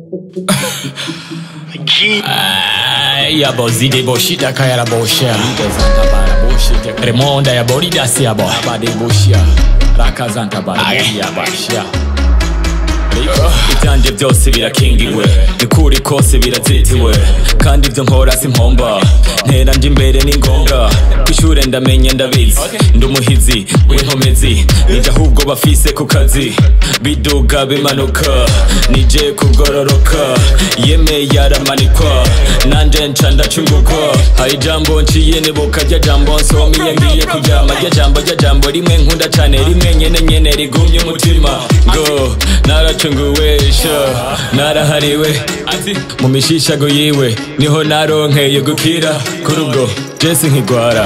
yabo zide boshida kayara bosha remonda ya boridasi yabo abade boshia rakazantabara yabashia ibyanje byose birakingiwe nikuri kose birazitiwe kandi ibyo nkora si mpomba ntera nje imbere ni ngombwa kw'ishure ndamenye ndabizi ndi umuhizi w'inkomezi nije ahubwo bafise ku kazi biduga bimanuka nije kugororoka yeme yaramanikwa nanje nca ndacungukwa hari ijambo nciye nibuka rya jambo nsomiye ngiye kuryama rya jambo rya jambo rimwe nkunda cane rimwe nyene nyene rigumye umutima ngo naracunguwesha narahariwe mu mishishago yiwe niho naronkeye gukira kuri ubwo jesi nkigwara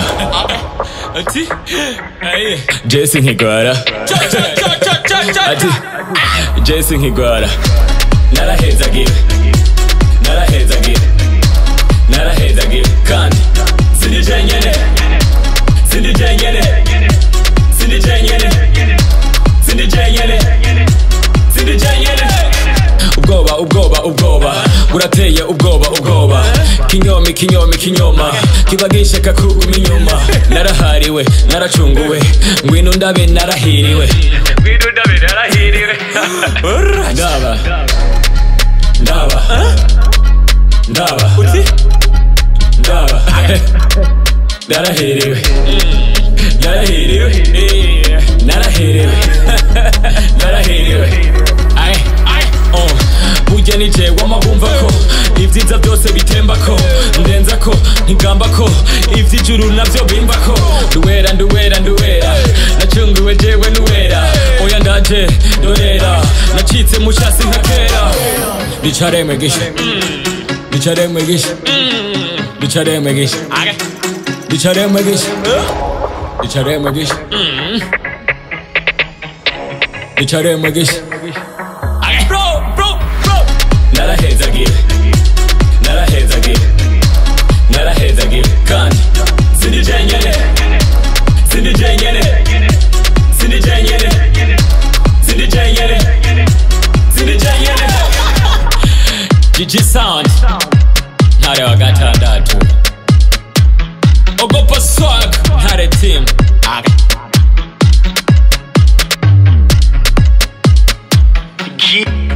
jesi nkigwara ati jesi nkigwara narahezagiwe narahezagiwe narahezagiwe kandi sindi jenyene sindi jenyene sindi jenyene sindi jenyene sindi jenyene ubwoba ubwoba ubwoba burateye ubwoba ubwoba kinyomi kinyomi kinyoma kiba gishaka kuguma inyuma narahariwe naracunguwe ngwino ndabe narahiriwe ngwino ndabe narahiriwe ndaba ndaba ndaba ndaba narahiriwe narahiriwe narahiriwe narahiriwe Ay, ay, oh. burya ni jewe amabumva ko ibyiza byose bitemba ko ndenza ko ntigamba ko iby'ijuru nabyo bimba ko nduwera nduwera nduwera nacunguwe jewe nuwera oya ndaje dorera nacitse mushasi nka kera bicare mwegisha bicare mwegisha bicare mwegisha bicare mwegisha bicare mwegisha bicare mwegisha narahezagiwe narahezagiwe narahezagiwe kandi sindi jenyene sindi jenyene sindi jenyene sindi jenyene sindi jenyene Gigi Sound ntare wa gatandatu ogopa swag ntare team G